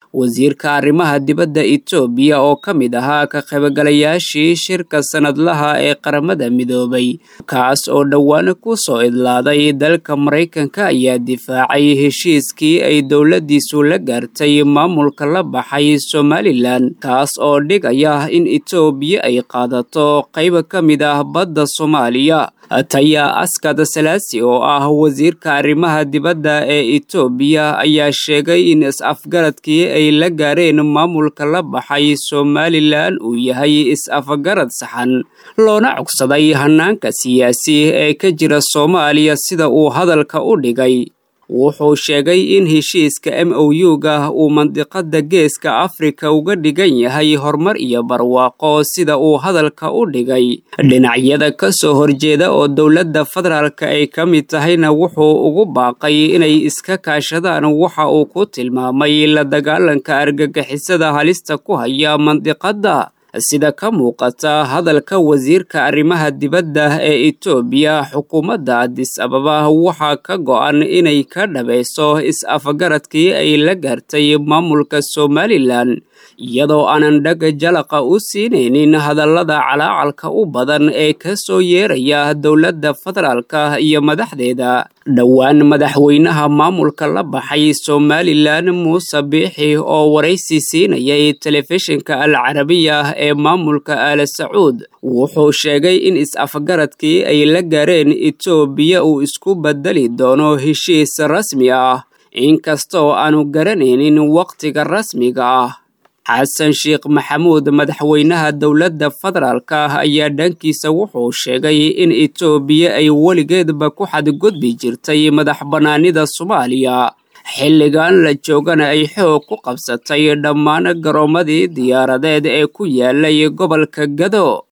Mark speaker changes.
Speaker 1: wasiirka arrimaha dibadda etoobiya oo ka mid ahaa ka qaybgalayaashii shirka sanadlaha ee qaramada midoobay kaas oo dhowaan ku soo idlaaday dalka maraykanka ayaa difaacay heshiiskii ay dowladdiisu la gaartay maamulka la baxay somalilan kaas oo dhigaya in etoobiya ay qaadato qayb ka mid ah badda soomaaliya taya askad salaasi oo ah wasiirka arrimaha dibadda ee etoobiya ayaa sheegay in is-afgaradkii ay la gaareen maamulka la baxay somalilan uu yahay is-afgarad saxan loona cogsaday hanaanka siyaasi ee ka jira soomaaliya sida uu hadalka u dhigay wuxuu sheegay in heshiiska m o u-ga uu mandiqada geeska afrika uga dhigan yahay horumar iyo barwaaqo sida uu hadalka u dhigay dhinacyada ka soo horjeeda oo dowladda federaalka ay ka mid tahayna wuxuu ugu baaqay inay iska kaashadaan waxa uu ku tilmaamay la dagaalanka argagixisada halista ku haya mandiqadda sida ka muuqata hadalka wasiirka arrimaha dibadda ee etoobiya xukuumadda adis ababa waxaa ka go-an inay ka dhabayso is-afgaradkii ay la gaartay maamulka somalilan iyadoo aanan dhag jalaqa u siinaynin hadallada calaacalka u badan ee ka soo yeeraya dowladda federaalka iyo madaxdeeda dhowaan madaxweynaha maamulka la baxay somalilan muuse biixi oo waraysi siinayay telefishinka al carabiya ee maamulka aala sacuud wuxuu sheegay in is-afgaradkii ay la gaareen etoobiya uu isku bedeli doono heshiis rasmi ah inkastoo aanu garanaynin wakhtiga rasmiga ah xasan sheekh maxamuud madaxweynaha dowladda federaalka ayaa dhankiisa wuxuu sheegay in etoobiya ay weligeedba ku xadgudbi jirtay madax bannaanida soomaaliya xilligan la joogana ay xoog ku qabsatay dhammaan garoomadii diyaaradeed ee ku yaalay gobolka gado